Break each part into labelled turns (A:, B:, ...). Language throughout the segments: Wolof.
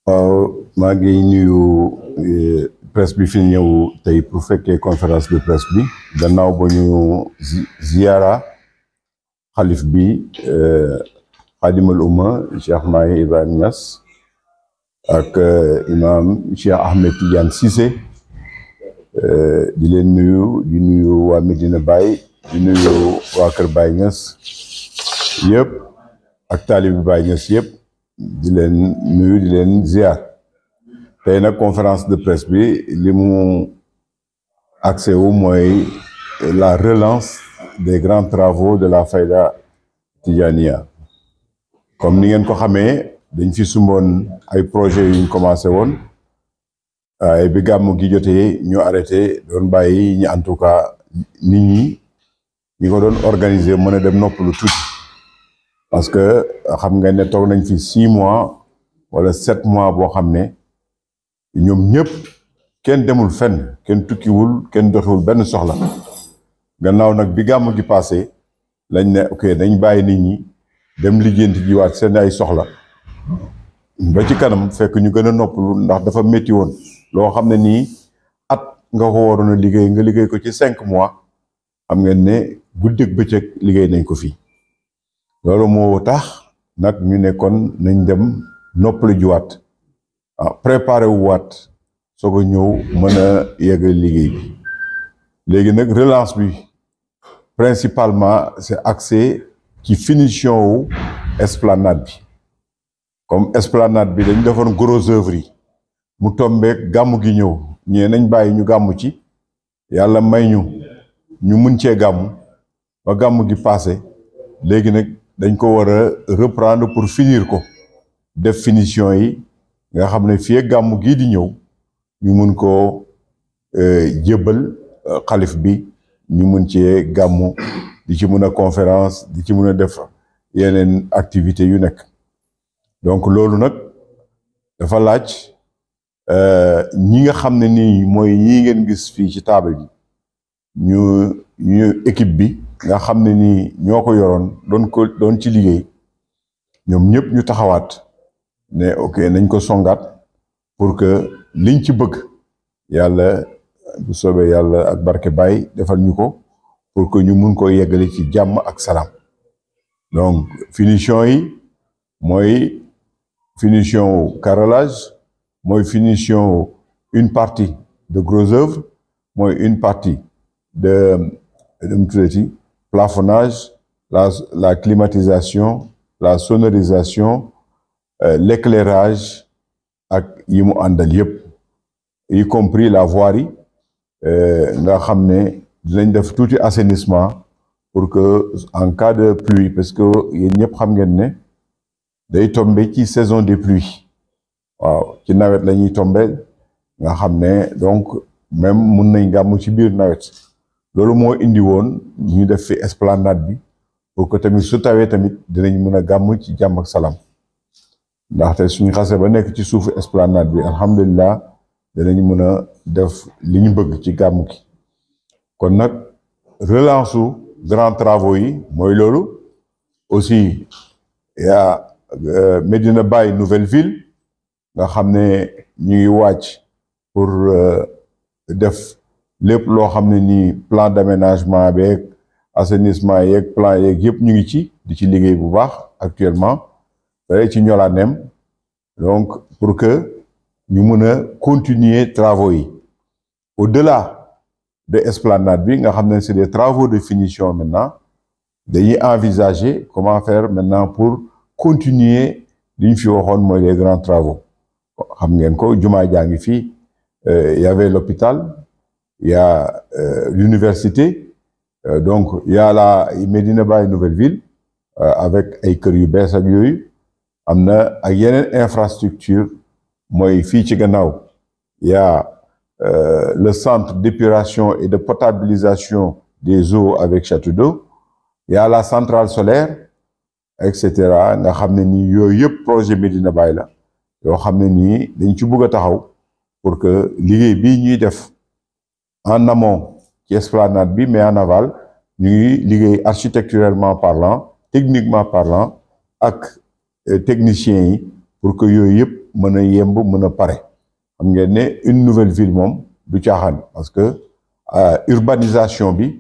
A: waaw maa ngi nuyu presse bi fi ñëw tey pour fekkee conférence de presse bi gannaaw ba ñu ziyaara xalif bi xaadimal umma Cheikh Mahi Ibrahima Niass ak imam Cheikh Ahmed Tidiane Cissé di leen nuyu di nuyu waa Medina Baye di nuyu waa Kër Baye Niass yëpp ak taalibi Baye Niass yëpp di leen nuyu di leen ziar tey nag conférence de presse bi li mu accès wu mooy la relance des grands travaux de la Fayda Tijaniya comme ni ngeen ko xamee dañ fi sumboon ay projets yuñ commencé woon waaye bi gàmmu gi jotee ñu arrêté doon bàyyi ñi en tout cas nit ñi ñi ko doon organiser mën a dem noppalu tuuti parce que xam nga ne toog nañ fi six mois wala sept mois boo xam ne ñoom ñëpp kenn demul fenn kenn tukkiwul kenn doxiwul benn soxla gannaaw nag bi gàmmu gi passé lañ ne ok dañ bàyyi nit ñi dem lijjanti jiwaat seen ay soxla ba ci kanam fekk ñu gën a noppalu ndax dafa métti woon loo xam ne nii at nga ko waroon a liggéey nga liggéey ko ci cinq mois xam ngeen ne guddeeg bëccëg liggéey nañ ko fii loolu moo tax nag ñu ne kon nañ dem noppalu jiwaat ah préparé wu waat soog a ñëw mën a yeggal liggéey bi léegi nag relance bi principalement c'est axé ci finition wu esplanade bi comme esplanade bi dañ defoon gros œuvre yi mu tombeek gàmmu gi ñëw ñee nañ bàyyi ñu gàmmu ci yàlla may ñu ñu mun cee gàmmu ba gàmmu gi passé léegi nag dañ ko war a reprendre pour finir ko def finition yi nga xam ne fii gàmmu gii di ñëw ñu mun koo jébbal xalif bi ñu mun cee gàmmu di ci mun a conférence di ci mun a def yeneen activités yu nekk donc loolu nag dafa laaj ñi nga xam ne nii mooy ñii ngeen gis fii ci table bi ñu ñu équipe bi nga xam ne nii ñoo ko yoroon doon ko doon ci liggéey ñoom ñëpp ñu taxawaat ne ok nañ ko songaat pour que liñ ci bëgg yàlla bu soobee yàlla ak barke Baye defal ñu ko pour que ñu mun ko yeggale ci jàmm ak salaam donc finition yi mooy finition carrelage mooy finition une partie de gros œuvre mooy une partie de mu tuddati plafonnage la la climatisation la sonorisation l'éclairage ak yi mu àndal yëpp y compris la voirie nga xam ne dinañ def tuuti assainissement pour que en cas de pluie parce que yéen ñëpp xam ngeen ne day tombe ci saison des pluies waaw ci nawet la ñuy tombe nga xam ne donc même mun nañ gàmmu ci biir nawet loolu moo indi woon ñu def fi esplanade bi pour que tamit su tawee tamit dinañ mën a gàmm ci jàmm ak salaam ndaxte suñu xase ba nekk ci suufu esplanade bi alhamdulilah dinañ mën a def li ñu bëgg ci gàmm gi kon nag relance su grands travaux yi mooy loolu aussi yaa Medina Baye nouvelle ville nga xam ne ñu ngi wàcc pour def lépp loo xam ne nii plan d'aménagement beeg assainissement yeeg plan yeeg yëpp ñu ngi ci di ci liggéey bu baax actuellement dara ci ñolaanem donc pour que ñu mën a continuer travaux yi au-delà de esplanade bi nga xam ne c'est des travaux de finition maintenant dañuy envisager comment faire maintenant pour continuer li ñu fi waxoon mooy les grands travaux xam ngeen ko jumaa jaa ngi fii y avait l'hôpital il y a euh, l'université euh, donc il y a la Medina Baye nouvelle ville euh, avec ay kër yu bees ak yooyu am na ak yeneen infrastructure mooy fii ci gannaaw il y a le centre d'épuration et de potabilisation des eaux avec château d'eau il y a la centrale solaire et cetera nga xam ne nii yooyu yëpp projet Medina Baye la yoo xam ne nii dañ ci bëgg a taxaw pour que liggéey bii ñuy def en amont ci esplanade bi mais en aval ñu ngi liggéey architecturellement parlant techniquement parlant ak techniciens yi pour que yooyu yëpp mën a yemb mën a pare xam ngeen ne une nouvelle ville moom du caaxaan parce que urbanisation bi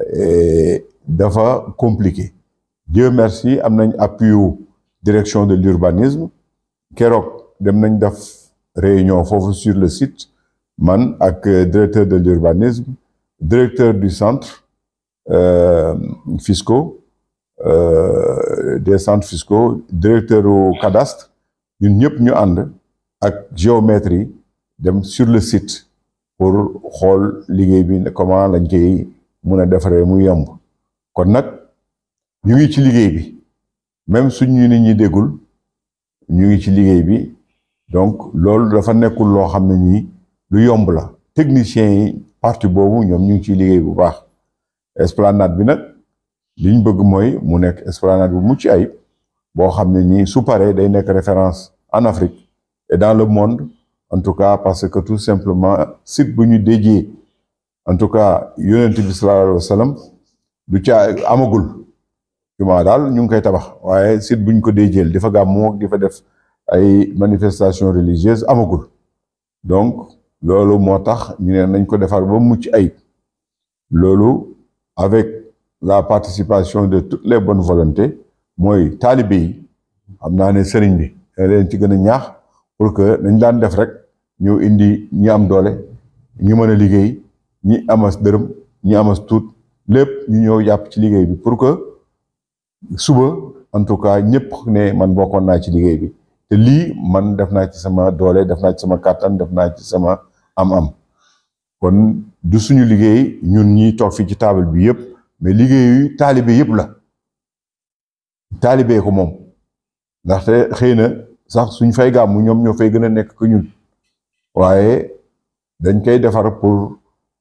A: dafa compliqué Dieu merci am nañ appui direction de l'urbanisme keroog dem nañ def réunion foofu sur le site man ak directeur de l'urbanisme directeur du centre euh, fiscaux euh, des centres fiscaux directeur au cadastre ñun ñëpp ñu ànd ak géométrie dem sur le site pour xool liggéey bi comment lañ koy mun a defaree mu yomb kon nag ñu ngi ci liggéey bi même suñ ñu nit ñi déggul ñu ngi ci liggéey bi donc loolu dafa nekkul loo xam ne nii lu yomb la techniciens yi partie boobu ñoom ñu ngi ciy liggéey bu baax esplanade bi nag liñ bëgg mooy mu nekk esplanade bu mucc ayib boo xam ne nii su paree day nekk référence en Afrique et dans le monde en tout cas parce que tout simplement site bu ñu déjee en tout cas yonent bi sallallahu alayhi wa sallam du caa amagul jumaa daal ñu ngi koy tabax waaye site bu ñu ko déjeel di fa gàmmu di fa def ay manifestations religieuses amagul donc loolu moo tax ñu ne nañ ko defar ba mucc ayib loolu avec la participation de toutes les bonnes volontés mooy taalibe yi xam naa ne sëriñ bi da leen ci gën a ñaax pour que dañ daan def rek ñu indi ñi am doole ñi mën a liggéey ñi amas dërëm ñi amas tuut lépp ñu ñëw jàpp ci liggéey bi pour que suba en tout cas ñëpp ne man bokkoon naa ci liggéey bi te lii man def naa ci sama doole def naa ci sama kàttan def naa ci sama am-am kon du suñu liggéey ñun ñi toog fii ci table bi yëpp mais liggéeyu taalibe yëpp la taalibe ko moom ndaxte xëy na sax suñ fay gàmmu ñoom ñoo fay gën a nekk ko ñun waaye dañ koy defar pour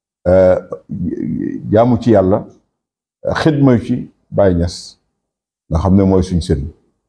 A: jaamu ci yàlla xidma ci Baay Ñas nga xam ne mooy suñ sëriñ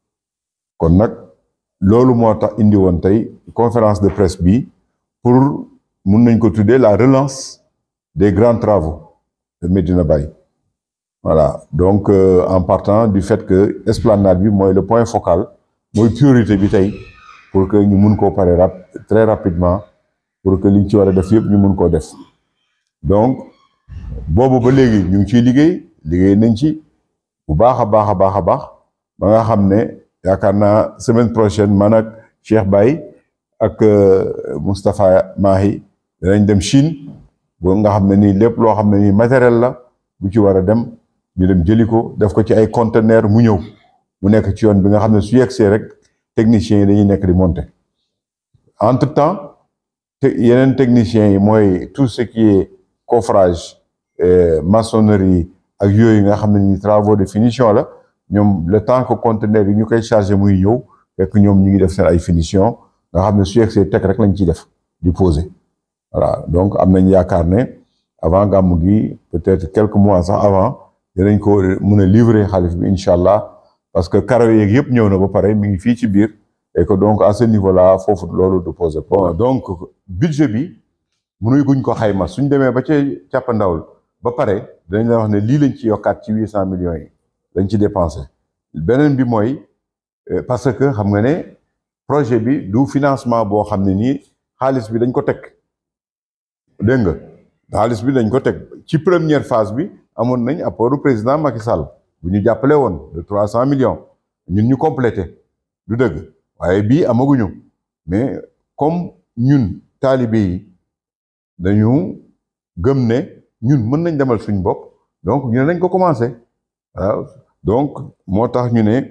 A: kon nag loolu moo tax indi woon tey conférence de presse bi pour mun nañ ko tuddee la relance des grands travaux de Medina Baye voilà donc euh, en partant du fait que esplanade bi mooy le point focal mooy priorité bi tey pour que ñu mun koo pare rap très rapidement pour que liñ ci war a def yëpp ñu mun koo def donc boobu ba léegi ñu ngi ciy liggéey liggéey nañ ci bu baax a baax a baax a baax ba nga xam ne yaakaar naa semaine prochaine man ak Cheikh Baye ak Moustapha Mahi danañ dem Chine boo nga xam ne nii lépp loo xam ne nii matériel la bu ci war a dem ñu dem jëli ko def ko ci ay conteneur mu ñëw mu nekk ci yoon bi nga xam ne su yegsee rek techniciens yi dañuy nekk di monter entre temps te yeneen techniciens yi mooy tout ce qui est coffrage maçonnerie ak yooyu nga xam ne ni travaux de finition la ñoom le temps que conteneur yi ñu koy chargé muy ñëw fekk ñoom ñu ngi def seen ay finition nga xam ne su yegsee teg rek lañ ciy def di poser voilà donc am nañ yaakaar ne avant gàmmu gi peut-être quelques mois sax avant dinañ ko mun a livrer xalif bi incha allah parce que karaw yeeg yëpp ñëw na ba pare mi ngi fii ci biir et que donc à ce niveau là foofu loolu du poser problème donc budget bi mënuy guñ ko xayma suñ demee ba ca càppandawul ba pare dañ la wax ne lii lañ ci yokkaat ci huit cent millions yi lañ ci dépensé beneen bi mooy parce que xam nga ne projet bi du financement boo xam ne nii xaalis bi dañ ko teg dégg nga xaalis bi dañ ko teg ci première phase bi amoon nañ apportu président Macky Sall bu ñu jàppale woon de trois cent millions ñun ñu complété du dëgg waaye bii amaguñu mais comme ñun taalibe yi dañu gëm ne ñun mën nañ demal suñ bopp donc ñu ne nañ ko commencé waaw donc moo tax ñu ne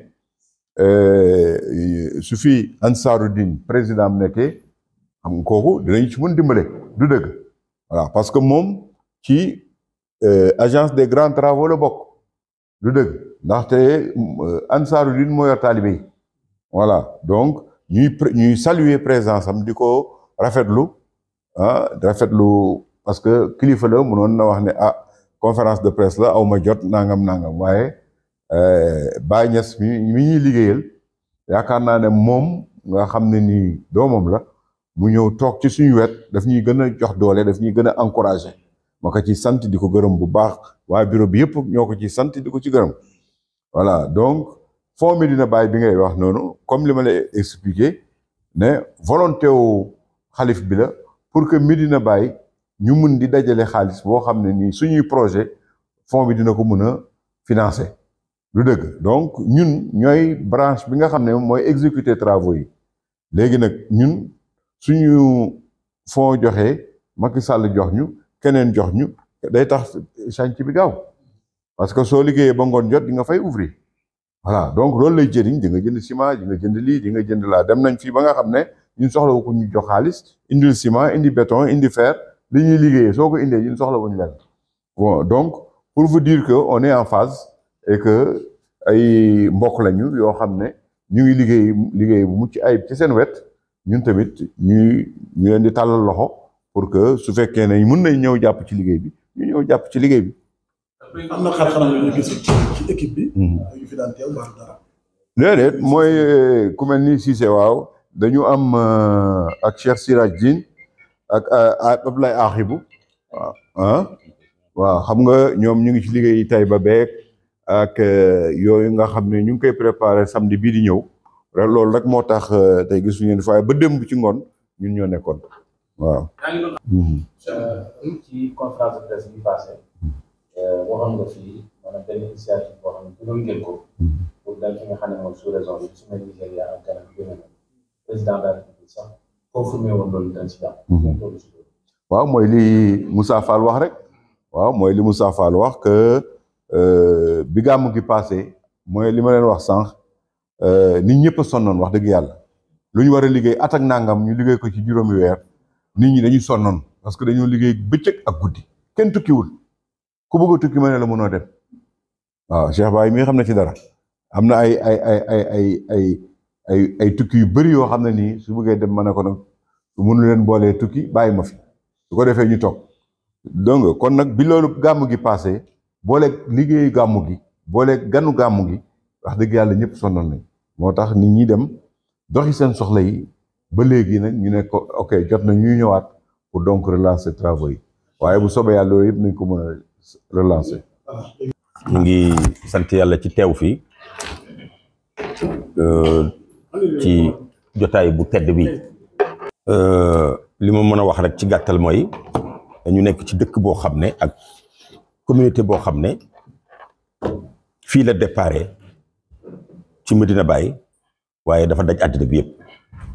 A: su fi Ansaarud-Din président am nekkee xam nga kooku dinañ ci mën dimbale du dëgg voilà parce que moom ci agence des grands travaux la bokk du dëgg ndaxte Ansaarud-Din moo yor taalibe yi voilà donc ñuy ñuy saluer présence am di ko rafetlu ah rafetlu parce que kilifa la mënoon na wax ne ah conférence de presse la aw ma jot nangam nangam waaye Baye Niass mi mi ñuy liggéeyal yaakaar naa ne moom nga xam ne nii doomam la mu ñëw toog ci suñu wet daf ñuy gën a jox doole daf ñuy gën a encouragé ma ko ci sant di ko gërëm bu baax waa bureau bi yëpp ñoo ko ci sant di ko ci gërëm voilà donc Fonds Médina Baye bi ngay wax noonu comme li ma lay expliqué ne volonté wu xalif bi la pour que Medina Baye ñu mun di dajale xaalis boo xam ne nii suñuy projet fond bi dina ko mën a financer lu dëgg donc ñun ñooy branche bi nga xam ne mooy exécuter travaux yi léegi nag ñun suñu fond joxee Macky Sall jox ñu keneen jox ñu day tax chantier bi gaaw parce que soo liggéeyee ba ngoon jot di nga fay ouvrir voilà donc loolu lay jëriñ di nga jënd ciment di nga jënd lii di nga jënd laa dem nañ fii ba nga xam ne ñun soxla ko ñu jox xaalis indil ciment indi béton indi fer li ñuy liggéeyee soo ko indee ñun soxla wuñu leen bon donc pour vous dire que on est en phase et que ay mbokk lañu yoo xam ne ñu ngi liggéey liggéey bu mucc ayib ci seen wet ñun tamit ñuy ñu leen di tàllal loxo pour que su fekkee ne mën nañ ñëw jàpp ci liggéey bi ñu ñëw jàpp ci liggéey bi.
B: am na xar-xaram yu ñu gis ci ci équipe bi. yu fi daan teew mbaa dara.
A: déedéet mooy ku mel ni Cissé waaw dañu am ak Cheikh Siraj Diine ak Abdoulaye Akhibou waaw ah waaw xam nga ñoom ñu ngi ci liggéey tay ba beeg ak yooyu nga xam ne ñu ngi koy préparé samedi bii di ñëw loolu rek moo tax tey gisuñu leen faaye ba démb ci ngoon ñun ñoo nekkoon waaw.
C: ci conférence de presse bi passé waxoon nga fii maanaam benn initiative boo xam ne jëloon ngeen ko pour dal ki nga xam ne mooy sous région bi su mel Nigéria ak Ghana bi gën président de la République sax confirmé woon loolu dañ si jàpp.
A: waaw mooy li Moussa Fall wax rek waaw mooy li Moussa Fall wax que bi gàmmu gi passé mooy li ma leen wax sànq nit ñëpp a sonnoon wax dëgg yàlla lu ñu war a liggéey at ak nangam ñu liggéey ko ci juróomi weer nit ñi dañuy sonnoon parce que dañoo liggéey bëccëg ak guddi kenn tukkiwul ku bëgg a tukki ma ne la mënoo dem waaw Cheikh Baye mi xam na ci dara am na ay ay ay ay ay ay ay ay tukki yu bëri yoo xam ne nii su bëggee dem ma ne ko nag su mënu leen boolee tukki bàyyi ma fi su ko defee ñu toog donc kon nag bi loolu gàmmu gi passé booleeg liggéeyu gàmmu gi booleeg ganu gàmmu gi wax dëgg yàlla ñëpp sonnoon nañ moo tax nit ñi dem doxi seen soxla yi ba léegi nag ñu ne ko ok jot na ñuy ñëwaat pour donc relancer travaux yi waaye bu soobee yàlla loolu yëpp nañ ko mën a relancer.
D: ñu ngi sant yàlla ci teew fii ci jotaay bu tedd bi li ma mën a wax rek ci gàttal mooy dañu nekk ci dëkk boo xam ne ak communauté boo xam ne fii la déparé ci Medina Baye waaye dafa daj àddina bi yëpp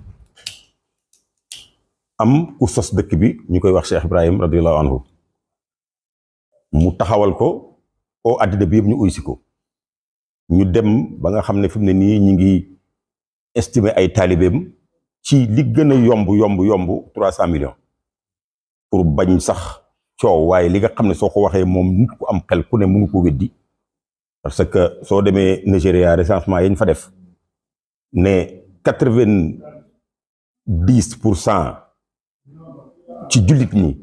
D: am ku sos dëkk bi ñu koy wax Cheikh Ibrahim radiallahu anhu mu taxawal ko oo àddina bi yëpp ñu uy si ko ñu dem ba nga xam ne fi mu ne nii ñu ngi estimer ay taalibeem ci li gën a yomb yomb yomb trois cent millions pour bañ sax coow waaye li nga xam ne soo ko waxee moom nit ku am xel ku ne mënu ko weddi parce que soo demee Nigéria recensement yañ fa def ne quatre vingt dix pour cent ci jullit ñi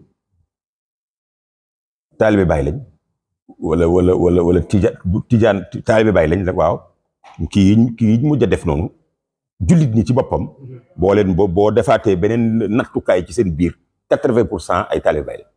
D: taalibe Baay lañ wala wala wala wala tija tijaan taalibe Baay lañ rek waaw kii kii mujj a def noonu jullit ñi ci boppam boo leen boo boo defaatee beneen nattukaay ci seen biir quatre-vingt pour cent ay taalibe Baay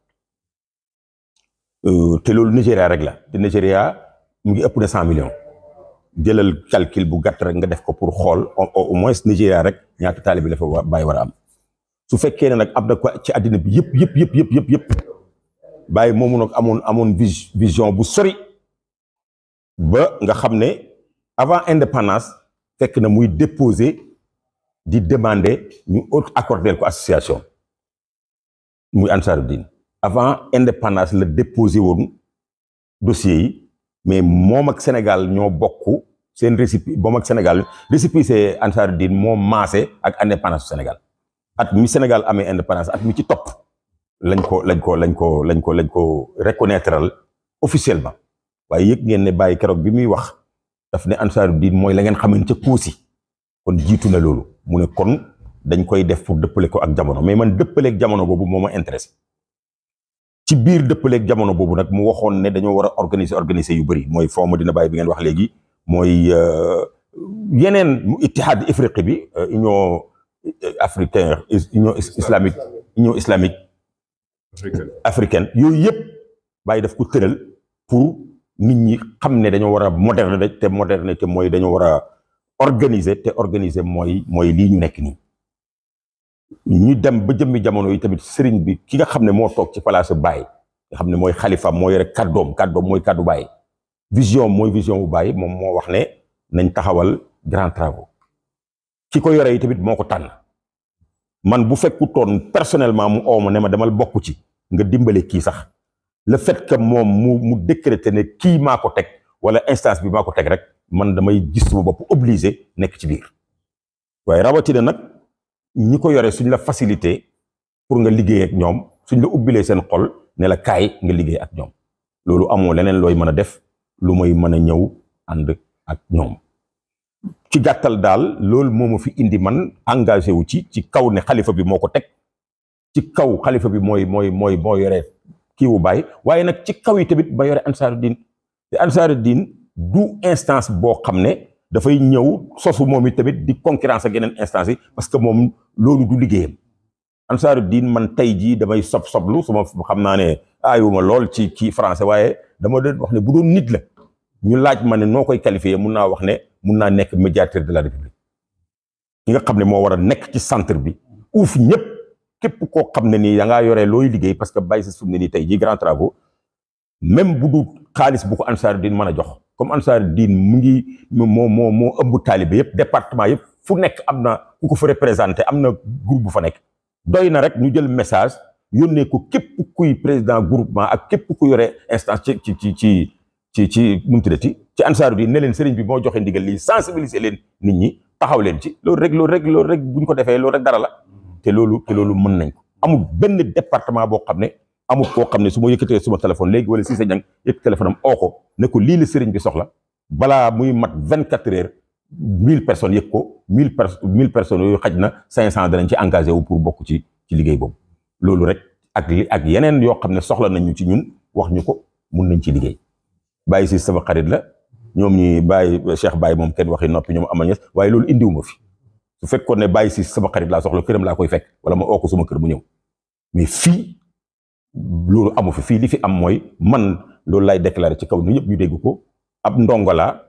D: lañ te loolu Nigéria rek la te Nigéria mu ngi ëpp na cent millions jëlal calcul bu gàtt rek nga def ko pour xool au moins Nigéria rek ñaata taalibe la fa Baay war a am su fekkee ne nag am na ko ci àddina bi yëpp yëpp yëpp yëpp yëpp yëpp Baay moomu nag amoon amoon vision bu sori ba nga xam ne avant indépendance fekk na muy déposer di demander ñu accorder ko association muy Ansaarud-Din avant indépendance la déposer woon dossier yi mais moom ak Sénégal ñoo bokk seen récipi moom ak Sénégal récépissé Ansaarud-Din moo maase ak indépendance du Sénégal at mi Sénégal amee indépendance at mi ci topp lañ ko lañ ko lañ ko lañ ko lañ ko reconnaître officiellement waaye yëg ngeen ne bàyyi keroog bi muy wax daf ne Ansaarud-Din mooy la ngeen xamante ca Koosi kon jiitu na loolu mu ne kon dañ koy def pour dëppale ko ak jamono mais man dëppaleeg jamono boobu moo ma intéressé ci biir dëppaleeg jamono boobu nag mu waxoon ne dañoo war a organiser organiser yu bëri mooy Fonds Medina Baye bi ngeen wax léegi mooy yeneen mu ittihaad ifriqi bi union africaine union islamique union islamique africaine yooyu yëpp Baye daf ko tëral pour nit ñi xam ne dañoo war a moderne te moderne te mooy dañoo war a organiser te organiser mooy mooy lii ñu nekk nii ñu dem ba jëmmi jamono yi tamit sëriñ bi ki nga xam ne moo toog ci place Baye nga xam ne mooy xalifa moo yore kàddoom kàddoom mooy kàddu Baye vision mooy vision bu Baye moom moo wax ne nañ taxawal grand travaux ki ko yore yi tamit moo ko tànn man bu fekkutoon personnellement mu oo ma ne ma demal bokk ci nga dimbale kii sax le fait que moom mu mu décréter ne kii maa ko teg wala instance bi maa ko teg rek man damay gis sama bopp obligé nekk ci biir waaye rawatina nag ñi ko yore suñ la facilité pour nga liggéey ak ñoom suñ la ubbilee seen xol ne la kaay nga liggéey ak ñoom loolu amoo leneen looy mën a def lu may mën a ñëw ànd ak ñoom ci gàttal daal loolu moo ma fi indi man engagé wu ci ci kaw ne xalifa bi moo ko teg ci kaw xalifa bi mooy mooy mooy moo yore kii wu bàyyi waaye nag ci kaw yi tamit ba yore ansaaru diin te ansaaru diin du instance boo xam ne dafay ñëw sosu moom it tamit di concurrence ak yeneen instance yi parce que moom loolu du liggéeyam ansaaru diin man tey jii damay sob soblu su ma xam naa ne aayuma lool ci ci français waaye dama doon wax ne bu doon nit la ñu laaj ma ne noo koy qualifié mun naa wax ne mun naa nekk médiateur de la république ki nga xam ne moo war a nekk ci centre bi uuf ñëpp képp koo xam ne nii da ngaa yoree looy liggéey parce que bàyyi sa sum ne nii tey jii grand travaux même bu du xaalis bu ko ansaaru diin mën a jox comme ansaaru diin mu ngi moo moo moo ëmb taalibe yëpp département yëpp fu nekk am na ku ko fa représenté am na groupe bu fa nekk doy na rek ñu jël message yónnee ko képp kuy président groupement ak képp ku yore instance ci ci ci ci ci ci nu mu tuddati ci ansaaru diin ne leen sëriñ bi moo joxe ndigal lii sensibiliser leen nit ñi taxaw leen ci loolu rek loolu rek loolu rek bu ñu ko defee loolu rek dara la te loolu te loolu mën nañ ko amul benn département boo xam ne amul koo xam ne su ma yëkkatee suma téléphone léegi wala si sa ñang yëkk téléphone am oo ko ne ko lii la sëriñ bi soxla balaa muy mat vingt quatre heures mille personnes yëg ko mille per mille personnes yooyu xaj na cinq cent danañ ci engagé wu pour bokk ci ci liggéey boobu loolu rek ak li ak yeneen yoo xam ne soxla nañ ñu ci ñun wax ñu ko mun nañ ci liggéey bàyyi si sama xarit la ñoom ñi bàyyi Cheikh Baye moom kenn waxi noppi ñoom ama ñes waaye loolu indiwuma fi su fekkoon ne bàyyi si sama xarit laa soxla këram laa koy fekk wala ma oo ko suma kër mu ñëw mais fii loolu amu fi fii li fi am mooy man loolu lay déclaré ci kaw ni ñëpp ñu dégg ko ab ndongo laa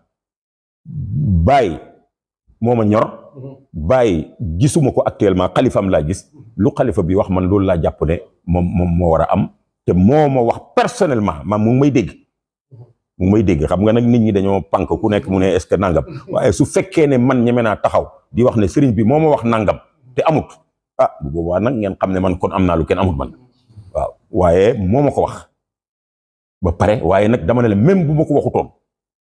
D: bàyyi moo ma ñor bàyyi gisuma ko actuellement xalifam laa gis lu xalifa bi wax man loolu laa jàpp ne moom moom moo war a am te moo ma wax personnellement man mu ngi may dégg mu ngi may dégg xam nga nag nit ñi dañoo pànk ku nekk mu ne est-ce que nangam waaye su fekkee ne man ñeme naa taxaw di wax ne sëriñ bi moo ma wax nangam te amut ah bu boobaa nag ngeen xam ne man kon am naa lu kenn amut man waaw waaye moo ma ko wax ba pare waaye nag dama ne la même bu ma ko waxutoon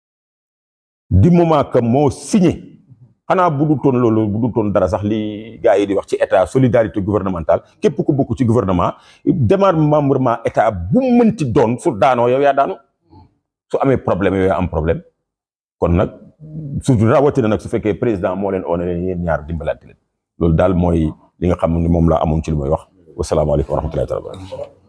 D: du moment que moo signé xanaa bu du toon loolu bu du toon dara sax li gars yi di wax ci état solidarité gouvernementale képp ku bokk ci gouvernement démembrement état bu mënti doon su daanoo yow yaa daanu su amee problème yow yaa am problème kon nag su rawatina nag su fekkee président moo leen oone leen yéen ñaar dimbalante leen loolu daal mooy li nga xam ne moom laa amoon ci li may wax wasalaamaaleykum wa rahmatullahi taala